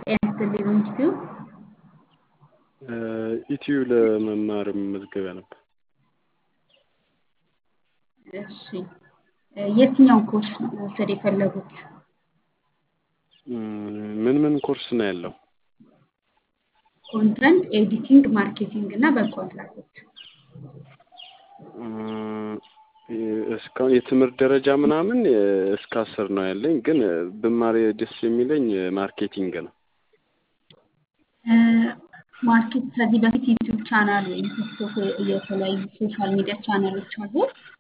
ጤና ይስጥልኝ ኢንስቲትዩት ኢትዩ ለመማር መመዝገቢያ ነበር። እሺ የትኛውን ኮርስ ነው መውሰድ የፈለጉት? ምን ምን ኮርስ ነው ያለው? ኮንተንት ኤዲቲንግ፣ ማርኬቲንግ እና በጎ አድራጎት። እስካሁን የትምህርት ደረጃ ምናምን እስከ አስር ነው ያለኝ፣ ግን ብማር ደስ የሚለኝ ማርኬቲንግ ነው። ማርኬት ከዚህ በፊት ዩቲዩብ ቻናል ወይም ቲክቶክ የተለያዩ ሶሻል ሚዲያ ቻናሎች አሉ።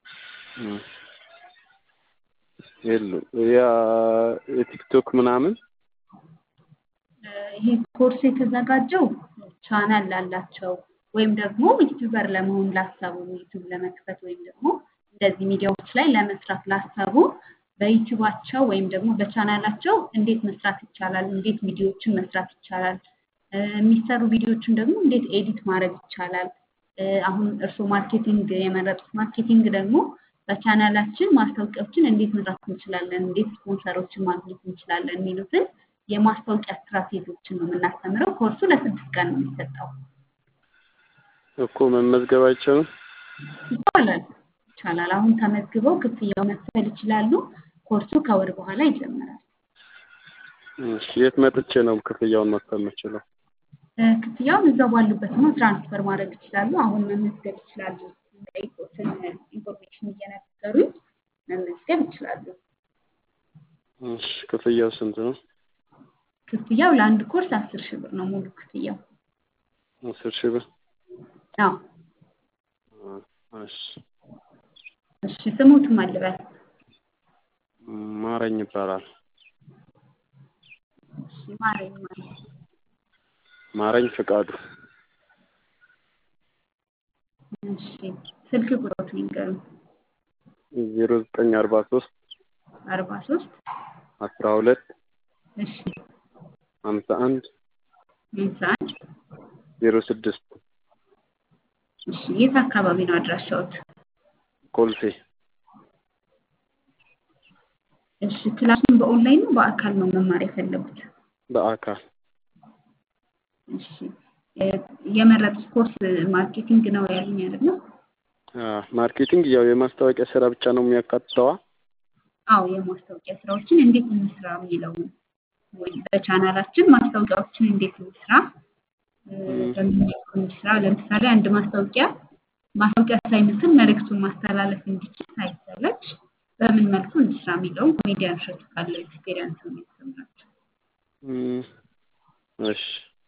የሉም። ያ የቲክቶክ ምናምን ይሄ ኮርስ የተዘጋጀው ቻናል ላላቸው ወይም ደግሞ ዩቲዩበር ለመሆን ላሰቡ ዩቲዩብ ለመክፈት ወይም ደግሞ እንደዚህ ሚዲያዎች ላይ ለመስራት ላሰቡ በዩቲዩባቸው ወይም ደግሞ በቻናላቸው እንዴት መስራት ይቻላል፣ እንዴት ቪዲዮዎችን መስራት ይቻላል፣ የሚሰሩ ቪዲዮዎችን ደግሞ እንዴት ኤዲት ማድረግ ይቻላል። አሁን እርስዎ ማርኬቲንግ የመረጡት ማርኬቲንግ ደግሞ በቻናላችን ማስታወቂያዎችን እንዴት መስራት እንችላለን፣ እንዴት ስፖንሰሮችን ማግኘት እንችላለን የሚሉትን የማስታወቂያ ስትራቴጂዎችን ነው የምናስተምረው። ኮርሱ ለስድስት ቀን ነው የሚሰጠው። እኮ መመዝገብ አይቻልም? ይቻላል ይቻላል። አሁን ተመዝግበው ክፍያው መክፈል ይችላሉ። ኮርሱ ከወር በኋላ ይጀምራል። እሺ፣ የት መጥቼ ነው ክፍያውን መክፈል የምችለው? ክፍያውን እዛው ባሉበት ነው ትራንስፈር ማድረግ ይችላሉ። አሁን መመዝገብ ይችላሉ። የሚጠይቁትን ኢንፎርሜሽን እየነገሩኝ መመዝገብ ይችላሉ። እሺ፣ ክፍያው ስንት ነው? ክፍያው ለአንድ ኮርስ አስር ሺህ ብር ነው ሙሉ ክፍያው። አስር ሺህ ብር። አዎ። እሺ እሺ፣ ስሙትም አልበል። ማረኝ ይባላል። እሺ፣ ማረኝ ማለት ማረኝ ፍቃዱ። እሺ፣ ስልክ ቁጥሮት ይንገሩኝ። ዜሮ ዘጠኝ አርባ ሶስት አርባ ሶስት አስራ ሁለት እሺ፣ ሀምሳ አንድ ሃምሳ አንድ ዜሮ ስድስት እሺ፣ የት አካባቢ ነው አድራሻዎት? ኮልፌ። እሺ፣ ክላሱን በኦንላይን ነው በአካል ነው መማር የፈለጉት? በአካል እሺ፣ የመረጡት ኮርስ ማርኬቲንግ ነው ያሉኝ አይደለ? ማርኬቲንግ ያው የማስታወቂያ ስራ ብቻ ነው የሚያካትተዋ? አዎ፣ የማስታወቂያ ስራዎችን እንዴት እንስራ የሚለውን ወይም በቻናላችን ማስታወቂያዎችን እንዴት እንስራ በምን መልኩ እንስራ። ለምሳሌ አንድ ማስታወቂያ ማስታወቂያ ሳይመስል መልእክቱን ማስተላለፍ እንዲችል ሳይሰለች በምን መልኩ እንስራ የሚለውን ኮሜዲያን እሸቱ ካለው ኤክስፔሪንስ ነው የሚያስተምራቸው። እሺ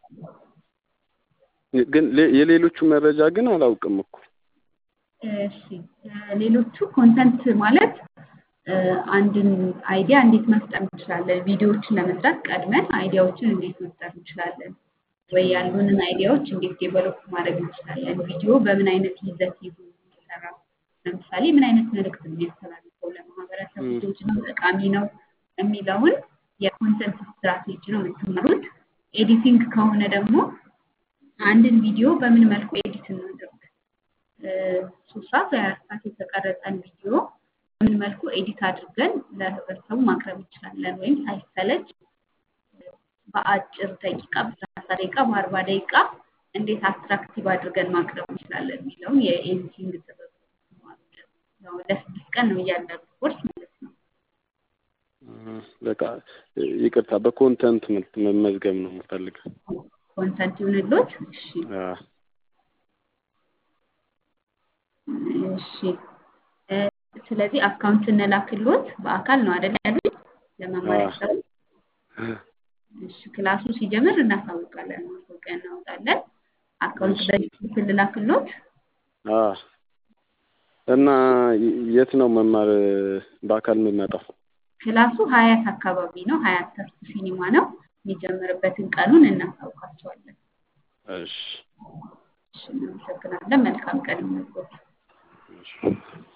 ግን የሌሎቹ መረጃ ግን አላውቅም እኮ። እሺ ሌሎቹ ኮንተንት ማለት አንድን አይዲያ እንዴት መፍጠር እንችላለን፣ ቪዲዮዎችን ለመስራት ቀድመን አይዲያዎችን እንዴት መፍጠር እንችላለን፣ ወይ ያሉንን አይዲያዎች እንዴት ዴቨሎፕ ማድረግ እንችላለን፣ ቪዲዮ በምን አይነት ይዘት ይዞ የሚሰራ ለምሳሌ ምን አይነት መልእክት የሚያስተላልፈው ለማህበረሰቡ ልጆች ነው ጠቃሚ ነው የሚለውን የኮንተንት ስትራቴጂ ነው የምትማሩት። ኤዲቲንግ ከሆነ ደግሞ አንድን ቪዲዮ በምን መልኩ ኤዲት እናድርግ፣ ሶስት ሰዓት ወይ አራት ሰዓት የተቀረጸን ቪዲዮ በምን መልኩ ኤዲት አድርገን ለህብረተሰቡ ማቅረብ እንችላለን፣ ወይም ሳይሰለች በአጭር ደቂቃ በሰላሳ ደቂቃ በአርባ ደቂቃ እንዴት አትራክቲቭ አድርገን ማቅረብ እንችላለን የሚለውን የኤዲቲንግ ጥበብ ለስድስት ቀን ነው እያንዳንዱ ኮርስ ማለት ነው። በቃ ይቅርታ፣ በኮንተንት መመዝገብ ነው የምፈልገው። ኮንተንት ይሁንሎት። እሺ እሺ። ስለዚህ አካውንት እንላክሎት። በአካል ነው አይደል ያሉኝ ለመማር ያሰቡ? እሺ ክላሱ ሲጀምር እናሳውቃለን፣ ማስታወቂያ እናወጣለን። አካውንት በፊት ልላክሎት። እና የት ነው መማር በአካል የምመጣው? ክላሱ ሀያት አካባቢ ነው። ሀያት ተርቱ ሲኒማ ነው። የሚጀምርበትን ቀኑን እናሳውቃቸዋለን። እሺ እሺ፣ እናመሰግናለን። መልካም ቀን ይሁንልዎት።